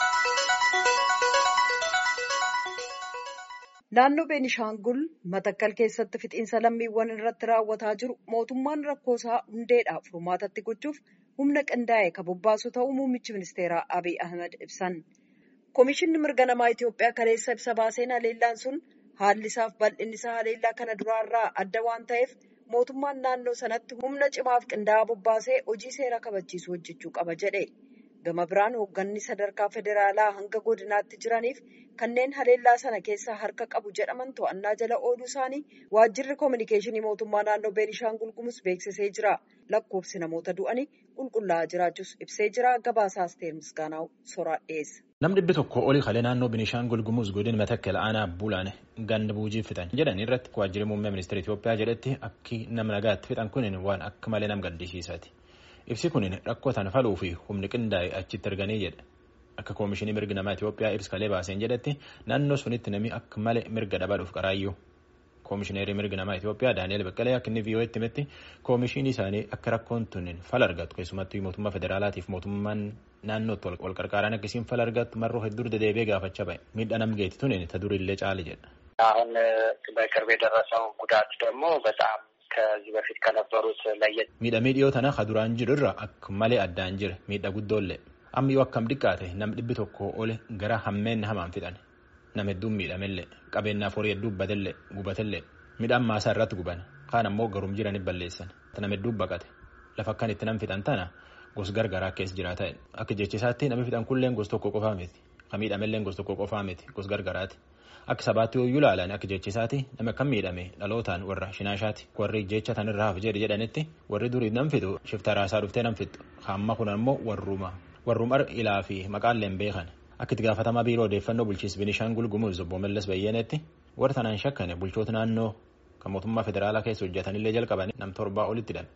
Naannoo Beenishaangul Matakkal keessatti fixiinsa lammiiwwan irratti raawwataa jiru mootummaan rakkoo isaa hundeedhaaf furmaatatti gochuuf humna qindaa'e kan bobbaasu ta'uu muummichi ministeeraa Abiy Ahmed ibsan. Komishinni mirga namaa Itoophiyaa kaleessa ibsa baaseen haleellaan sun haalli isaaf bal'inni isaa haleellaa kana duraarraa adda waan ta'eef mootummaan naannoo sanatti humna cimaaf qindaa'aa bobbaasee hojii seera kabachiisuu hojjechuu qaba jedhe. Gama biraan hoogganni sadarkaa federaalaa hanga godinaatti jiraniif kanneen haleellaa sana keessaa harka qabu jedhaman to'annaa jala ooluu isaanii waajjirri koominikeeshinii mootummaa naannoo Beenishaangul Gumuz beeksisee jira. Lakkoofsi namoota du'anii qulqullaa'aa jiraachuus ibsee jira. Gabaasaa Asteer Misgaanaw soraa dhiyeessa. Namni dhibbi tokko olii kalee naannoo Beenishaangul Gumuz godina Matakkal aanaa Bulaan ganda buujii fixan jedhan irratti waajjirri muummee ministeera Itoophiyaa jedhetti akki nama nagaatti fixan kun waan akka malee nama gaddisiisaati. Ibsi kun rakkoo tan faluu fi humni qindaa'e achitti arganii jedha. Akka koomishinii mirga namaa Itoophiyaa ibsa kalee baaseen jedhetti naannoo sunitti namni akka malee mirga dhabaadhuuf qaraayyuu. Koomishineerii mirga namaa Itoophiyaa Daani'eel Baqqalee akka inni VOA'tti himetti koomishinii isaanii akka rakkoon tun fala argatu keessumattuu mootummaa federaalaatiif mootummaan naannootti wal qarqaaraan akkasiin fala argatu marroo hedduu dedeebi'ee gaafachaa ba'e. Miidhaa nam geetti tun ta durillee caali jedha. አሁን በቅርብ የደረሰው ጉዳት ደግሞ በጣም ከዚህ በፊት ከነበሩት ለየት miidhamee dhiyoo tana ka duraan jiru irra akka malee addaan jira miidha guddoollee amma yoo akkam xiqqaate nam dhibbi tokko ole gara hammeen hamaan fixan nam hedduun miidhamellee qabeenyaaf horii hedduu batellee gubatellee midhaan maasaa irratti guban kaan ammoo garum jiranii balleessan nam hedduu baqate lafa akkan itti nam fixan tana gos gargaraa keessa jiraata akka jechisaatti namni fixan kulleen gos tokko qofaa miti ka miidhamelleen gos tokko qofaa miti gos gargaraati. Akka sabaatti yoo ilaalan akka jechisaati nama kan miidhame dhalootaan warra shinaashaati warri jecha tanirraa hafe jedhe jedhanitti warri durii nam fixu shifta raasaa dhuftee nam fixu hamma kun ammoo warruma warrumar ilaa fi maqaalleen beekan akka itti gaafatamaa biiroo odeeffannoo bulchiinsa Beenishaangul Gumuz obbo Mallas Bayyaneetti warra tanaan shakkane bulchoota naannoo kan mootummaa federaalaa keessa hojjetanillee jalqaban nam torbaa olitti hidhan.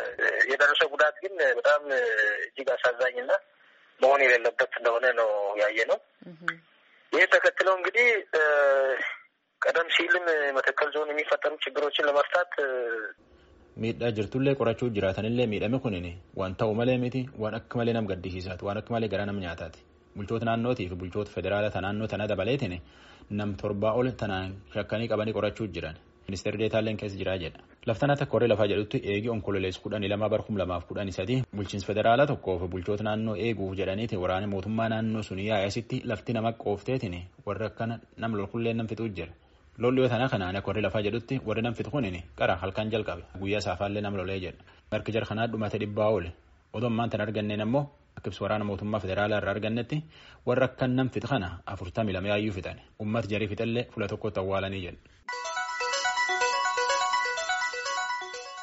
የደረሰው ጉዳት ግን በጣም እጅግ አሳዛኝና መሆን የሌለበት እንደሆነ ነው ያየ ነው። ይህ ተከትለው እንግዲህ ቀደም ሲልም መተከል ዞን የሚፈጠሩ ችግሮችን ለመፍታት miidhaa jirtullee qorachuu jiraatanillee miidhame kunin waan ta'u malee miti waan akka malee nam gaddisiisaati waan akka malee gara nam nyaataati bulchoota naannootii fi bulchoota federaalaa naannoo tana dabaleetin nam torbaa ol tanaan shakkanii qabanii qorachuu jiran ministeerri deetaalleen keessa jiraa jedha laftanaa takka warri lafaa jedhutti eegii onkololees kudhanii lamaa bar kum lamaaf kudhanii sadii bulchiinsa federaalaa tokkoo fi bulchoota naannoo eeguuf jedhaniiti waraana mootummaa naannoo sun yaa'esitti lafti nama qoofteetiin warra akkana nam lolkullee nam fixuu jira. lolli yoo tanaa kanaan akka warri lafaa jedhutti warri nam fixu kunin qara halkan jalqabe guyyaa saafaallee nam lolee jedha marki jar kanaa dhumate dhibbaa oole odoo ammaan tan arganneen ammoo akka ibsu waraana mootummaa federaalaa irraa argannetti warra akkan nam fixu kana afurtamii lama yaayyuu fixan ummata jarii fixallee fula tokkotti awwaalanii jedha.